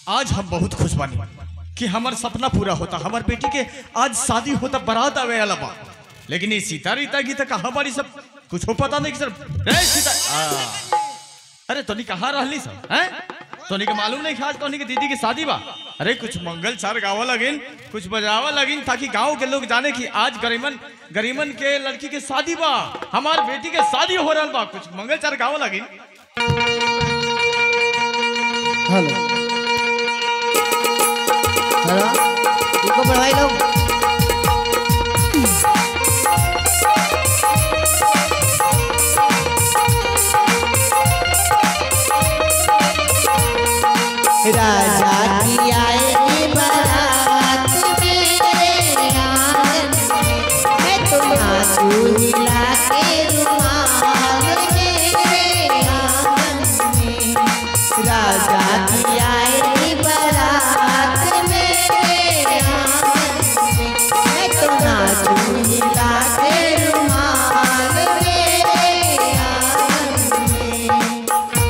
आज हम बहुत खुश बानी कि हमार सपना पूरा होता हमार बेटी के आज शादी होता बारात आवे वाला बा लेकिन ये सीता रीता गीता का हमारी सब कुछ हो पता नहीं कि सर रे सीता आ, अरे तोनी कहाँ रहली सब हैं तोनी के मालूम नहीं कि आज तोनी के दीदी की शादी बा अरे कुछ मंगल चार गावा लगिन कुछ बजावा लगिन ताकि गांव के लोग जाने कि आज गरीमन गरीमन के लड़की के शादी बा हमार बेटी के शादी हो रहा बा कुछ मंगल चार गावा लगिन हेलो हेलो इनको बढ़ाई लो राजा की आएगी बारात मेरे आंगन में मैं तो नाचू हिला के रुमाल मेरे आंगन में राजा की आएगी बारात मेरे आंगन में मैं तो नाचू हिला के रुमाल मेरे आंगन में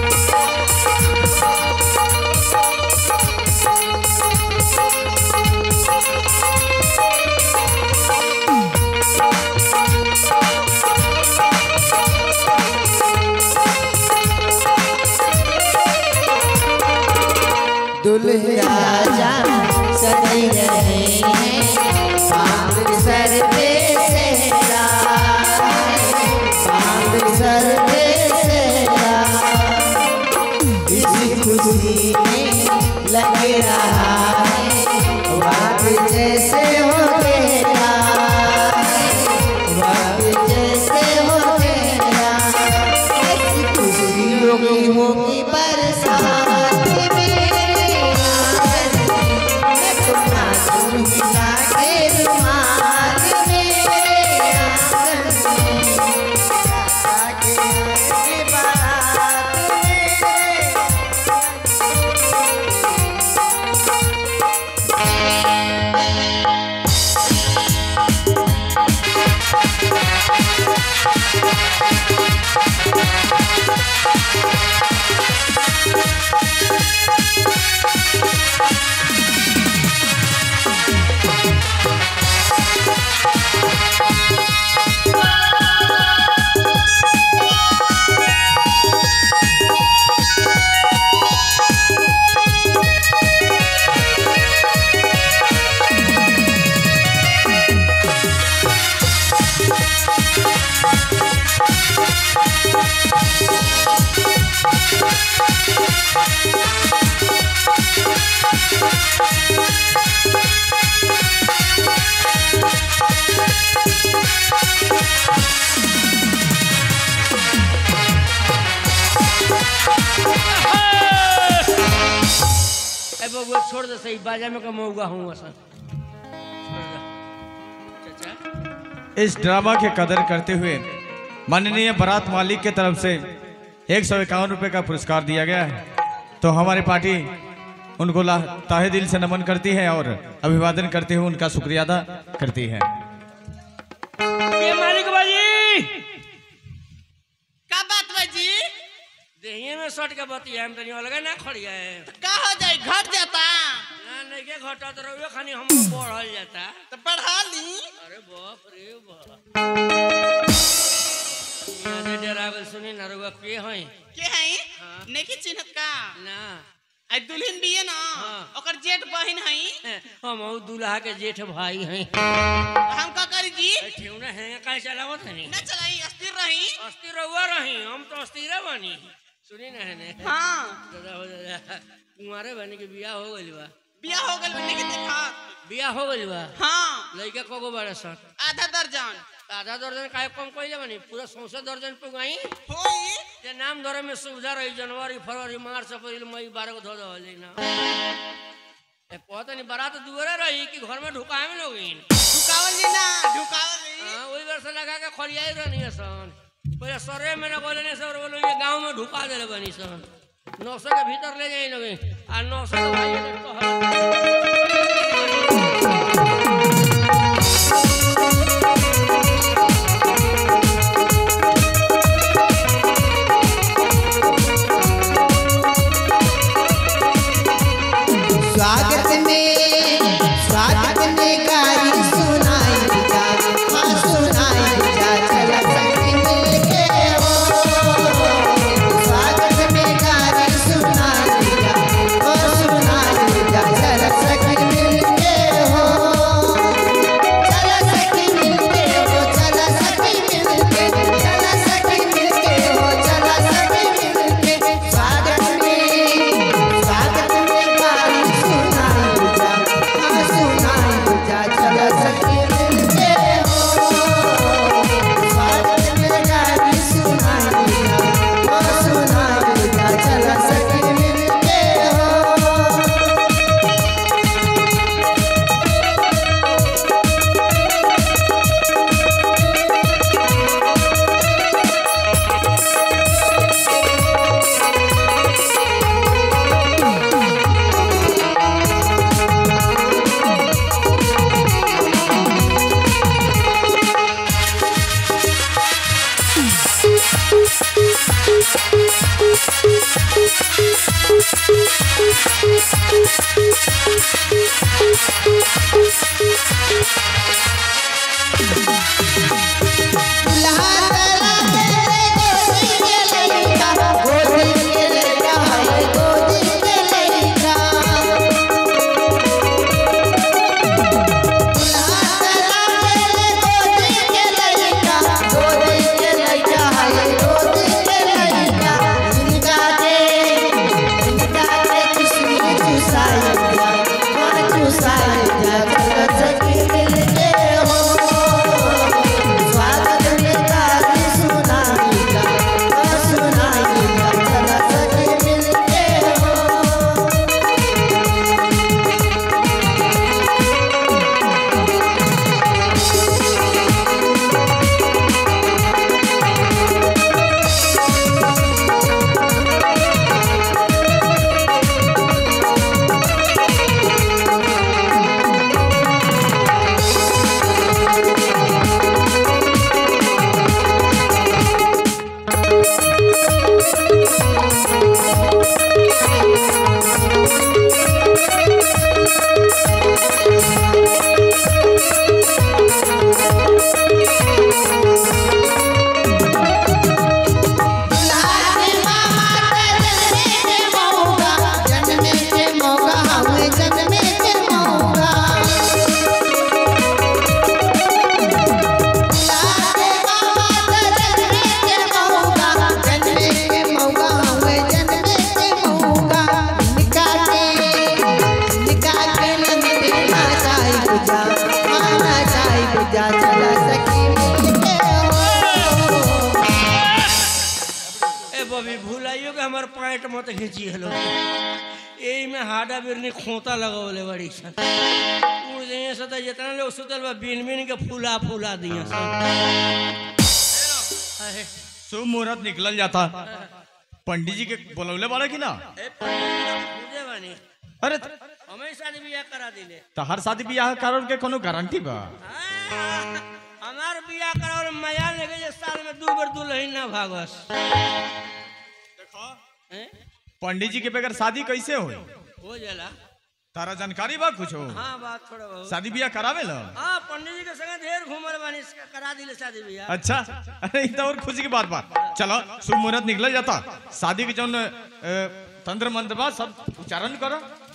दुल्हा जा सज रहे हैं बांध सर पे सहरा बांध सर पे सहरा इसी खुशी में लग रहा है वाद जैसे हो गया वाद जैसे हो गया ऐसी खुशियों की होगी बरसात मेरे आंगन में। मैं तो नाचूं हिला के रुमाल मेरे आंगन में। राजा के आएगी बारात मेरे ए बबुआ छोड़ दे सही बाजा में का मौगा हूँ असन छोड़ दे चाचा इस ड्रामा के कदर करते हुए माननीय बारात मालिक के तरफ से एक सौ इक्यावन रुपये का पुरस्कार दिया गया है तो हमारी पार्टी उनको ला- ताहे दिल से नमन करती है और अभिवादन करते हुए उनका शुक्रिया अदा करती है ये मालिक बाजी का बात बा जी देहिए में सट के बतिया हम तनी अलग ना खड़िया है का हो जाए घट जाता ना नहीं के घटा तो रहुए खानी हम बढ़ल जाता तो पढ़ा ली अरे बाप रे बाप यहाँ से डरावल सुनी ना रहुआ के हैं के है हाँ। नहीं चिन्हत का ना आई दुल्हन भी है ना हाँ। ओकर जेठ बहन है हम ऊ दूल्हा के जेठ भाई हैं हम का करी जी ठेवना है कहीं चलावत है नहीं न चलाई अस्थिर रही अस्थिर रहुआ रही हम तो अस्थिर बनी सुनी ना है ने हाँ दादा हो दादा कुंवारे बनी के बियाह हो गइल बा बिया हो गल नहीं देखा बियाह हो गइल बा हाँ लइका कगो बड़ा सन आधा दर्जन आधा दर्जन काहे कम कइले बनी पूरा सौसे दर्जन पुगाई होई जे नाम धरे में सुविधा रही जनवरी फरवरी मार्च अप्रैल मई बारह को धो दहले ना ए पता नहीं बारात दुआरे रही कि घर में ढुकाए में लोगिन ढुकावल जी ना ढुकावल जी हां वही वर्ष लगा के खड़ियाई रहनी सन पहले सरे में ना बोले ने सर बोलो ये गांव में ढुका देले बनी सन नौ सौ के भीतर ले जाई लोगिन आ नौ सौ के भाई ने कहल पैंट मत खींची हलो यही में हाडा बिरनी खोता लगवले बड़ी सन उड़ जाइए से तो जितना लोग सुतल बा बिन बिन के फूला फूला दिए सन अहे, शुभ मुहूर्त निकल जाता पंडित जी के बोलौले बाड़ा कि ना ए, पंडित जी लोग पूजे बानी अरे हमें शादी बियाह करा दिले तो हर शादी ब्याह कारण के कोनो गारंटी बा हाँ, हमार बियाह करावल मजा लगे जे साल में दू बार दुल्हन ना भागस हैं? पंडित जी के बगैर शादी कैसे हो हो जाला तारा जानकारी बा कुछ हो हाँ बात थोड़ा बहुत शादी ब्याह करावे ला हाँ पंडित जी के संगे ढेर घूमल बानी इसका करा दिले शादी बियाह अच्छा अरे ये तो और खुशी की बात बा चलो शुभ मुहूर्त निकल जाता शादी के जौन अ, तंत्र मंत्र बा सब उच्चारण करो